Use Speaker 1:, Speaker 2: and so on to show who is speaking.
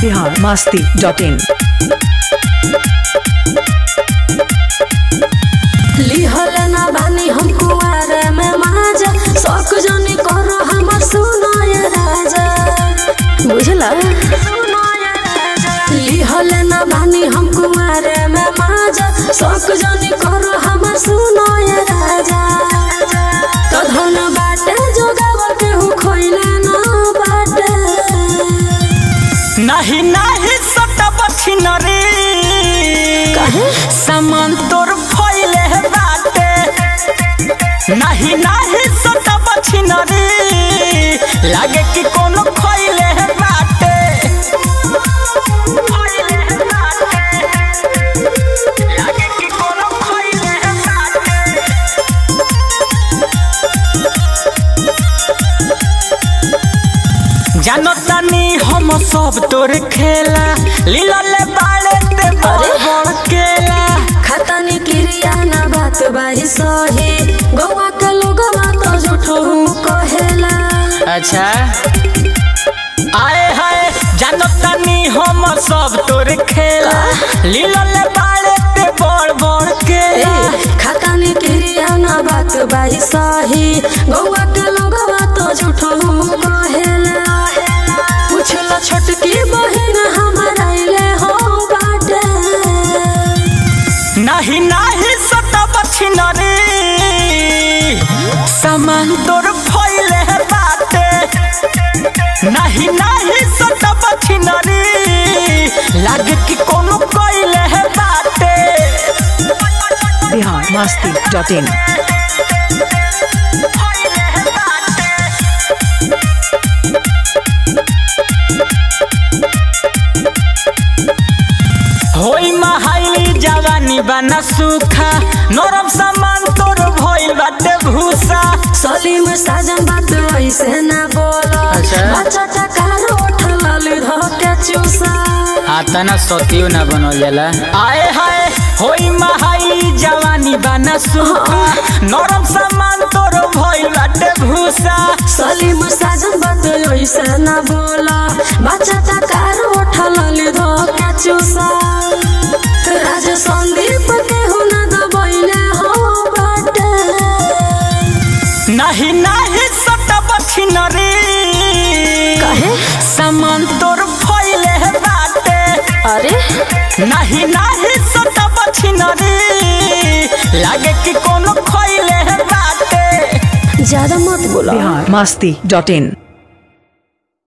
Speaker 1: Bihar Masti dot in
Speaker 2: लिहल ना बानी हम कुआरे में माजा शौक जनी करो हमर सुनाय राजा बुझला लिहल ना बानी हम कुआरे में माजा शौक जनी करो हमर सुनाय राजा तो धन बाटे जोगावल केहू खोइले ना बाटे
Speaker 3: नाही नाही सटब छिनरी
Speaker 2: काहे?
Speaker 3: सामान तोर फैले बाटे नाही नाही सटब छिनरी लागे कि कोनो खैले बाटे फैले बाटे लागे कि कोनो खैले बाटे जानो तानी हम सब तोर खेला लीला ले बाले ते बड़ बड़ केला
Speaker 2: खतनी क्रिया ना बात बाही सही गौवा के लोगवा तो झूठो कहेला
Speaker 3: अच्छा आए हाय जानो तानी हम सब तोर खेला लीला ले बाले ते बड़ बड़ केला
Speaker 2: खतनी क्रिया ना बात बाही सही गौवा के लोगवा तो झूठो कहेला पूछला छोटकी बहन हमार आइले हो बाटे
Speaker 3: नाही नाही सटब छिनरी सामान तोर फैले बाटे नाही नाही सटब छिनरी लागे कि कोनो कइले बाटे
Speaker 1: बिहार मस्ती डॉट इन होई महाइली जवानी बना सूखा नरम सामान तोर भइल बाटे भूसा
Speaker 2: सलीम साजन बात ऐसे ना बोलो
Speaker 3: अच्छा।
Speaker 2: बच्चा टकार उठल धोके चूसा
Speaker 3: आता ना सतियो ना बनल जाला आए हाय होई महाई जवानी बना सूखा नरम सामान तोर भइल बाटे भूसा
Speaker 2: सलीम साजन बात ऐसे ना बोला बच्चा टकार उठल धोके चूसा राज संदीप के हुना दबैले हो बाटे
Speaker 3: नाही नाही सटब छिनरी
Speaker 2: काहे?
Speaker 3: सामान तोर फैले बाटे
Speaker 2: अरे
Speaker 3: नाही नाही सटब छिनरी लागे कि कोनो खैले बाटे
Speaker 2: ज्यादा मत बोला
Speaker 1: बिहार मस्ती डॉट इन